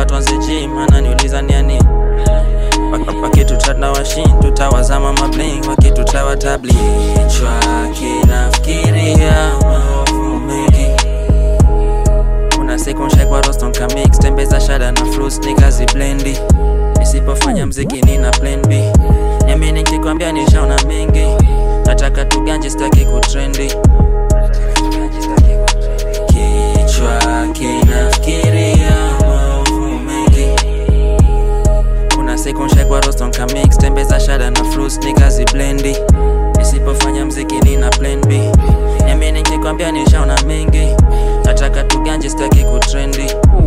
hapa tuanze gym ananiuliza niani wakituchat na washin tutawazama mabling wakitutawa tabli chwa kinafikiria maovu mengi kuna siku nshekwa roston kamix tembeza shada na fruits nikazi blendi nisipofanya mziki nina plan b niamini nikikwambia nishaona mengi nataka tuganje staki kutrendi kichwa kinafikiria maovu mengi kuna siku nshekwa roston kamix tembeza shada na fruits nikazi blendi nisipofanya mziki nina plan b niamini nikikwambia nishaona mengi nataka tuganje staki kutrendi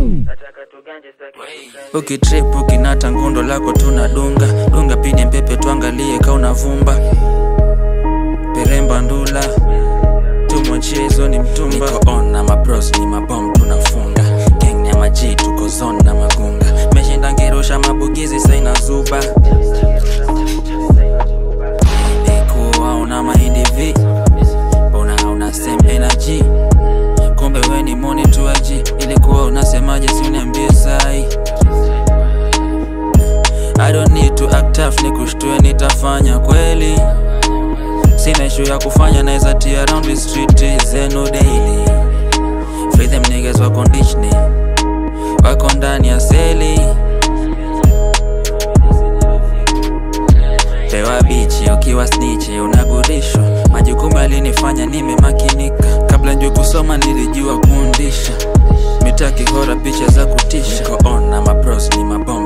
ukitrip ukinata ngundo lako tunadunga dunga pini mpepe tuangalie kauna vumba peremba ndula tumwachezo ni mtumba Niko on na mabros ni mabom tunafunga gang ni ya maji tuko zone na magunga meshinda ngirusha mabugizi saina zuba ilikuwa una mahindi vi mbona hauna same energy kumbe we ni monituaji ilikuwa unasemaje si uniambie sai I don't need to act tough ni kushtue nitafanya kweli sina issue ya kufanya naweza tia around the street zenu daily free them niggas wako ndichni wako ndani ya seli pewa bichi ukiwa snichi unagurishwa majukumu yalinifanya nimemakinika kabla njue kusoma nilijua kuundisha mitaki hora picha za kutisha niko on na mapros ni mabom